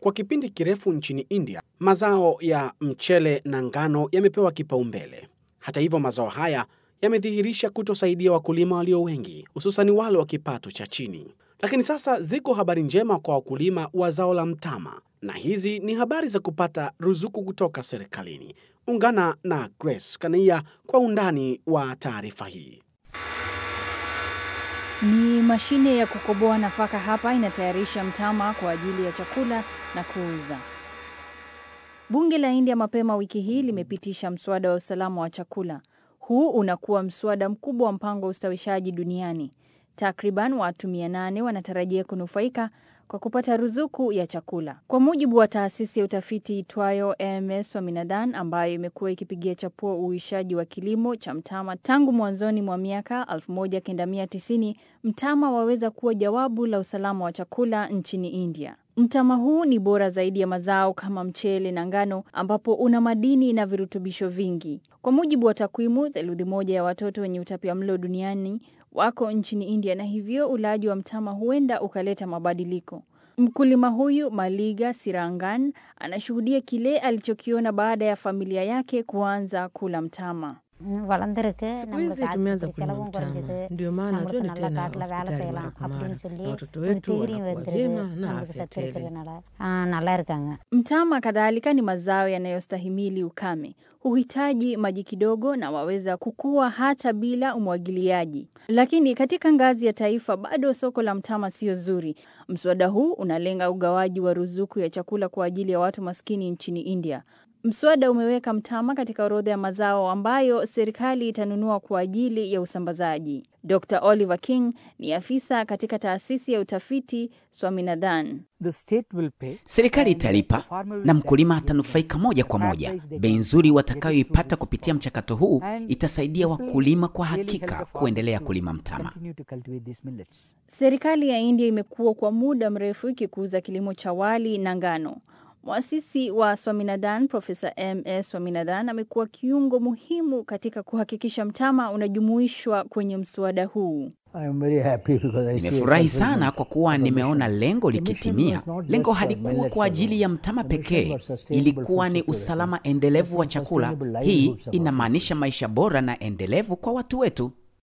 Kwa kipindi kirefu nchini India, mazao ya mchele na ngano yamepewa kipaumbele. Hata hivyo, mazao haya yamedhihirisha kutosaidia wakulima walio wengi, hususani wale wa kipato cha chini. Lakini sasa ziko habari njema kwa wakulima wa zao la mtama, na hizi ni habari za kupata ruzuku kutoka serikalini. Ungana na Grace Kanaia kwa undani wa taarifa hii. Ni mashine ya kukoboa nafaka hapa inatayarisha mtama kwa ajili ya chakula na kuuza. Bunge la India mapema wiki hii limepitisha mswada wa usalama wa chakula. Huu unakuwa mswada mkubwa wa mpango wa ustawishaji duniani. Takriban watu mia nane wanatarajia kunufaika kwa kupata ruzuku ya chakula, kwa mujibu wa taasisi ya utafiti itwayo AMS Swaminathan ambayo imekuwa ikipigia chapuo uishaji wa kilimo cha mtama tangu mwanzoni mwa miaka 1990. Mtama waweza kuwa jawabu la usalama wa chakula nchini India. Mtama huu ni bora zaidi ya mazao kama mchele na ngano, ambapo una madini na virutubisho vingi. Kwa mujibu wa takwimu, theluthi moja ya watoto wenye utapiamlo duniani wako nchini India na hivyo ulaji wa mtama huenda ukaleta mabadiliko. Mkulima huyu Maliga Sirangan anashuhudia kile alichokiona baada ya familia yake kuanza kula mtama. Siku hizi tumeanza kulima mtama, ndio maana twende tena hospitali mara kwa mara, na watoto wetu wanakuwa vyema na afya tele. Mtama kadhalika ni mazao yanayostahimili ukame, huhitaji maji kidogo na waweza kukua hata bila umwagiliaji. Lakini katika ngazi ya taifa bado soko la mtama sio zuri. Mswada huu unalenga ugawaji wa ruzuku ya chakula kwa ajili ya watu maskini nchini India. Mswada umeweka mtama katika orodha ya mazao ambayo serikali itanunua kwa ajili ya usambazaji. Dr. Oliver King ni afisa katika taasisi ya utafiti Swaminathan. Serikali italipa na mkulima atanufaika moja kwa moja. Bei nzuri watakayoipata kupitia mchakato huu itasaidia wakulima kwa hakika kuendelea kulima mtama. Serikali ya India imekuwa kwa muda mrefu ikikuza kilimo cha wali na ngano. Mwasisi wa Swaminathan Profesa M.S. Swaminathan amekuwa kiungo muhimu katika kuhakikisha mtama unajumuishwa kwenye mswada huu. Nimefurahi sana kwa kuwa nimeona lengo likitimia. Lengo halikuwa kwa ajili ya mtama pekee, ilikuwa ni usalama endelevu wa chakula. Hii inamaanisha maisha bora na endelevu kwa watu wetu.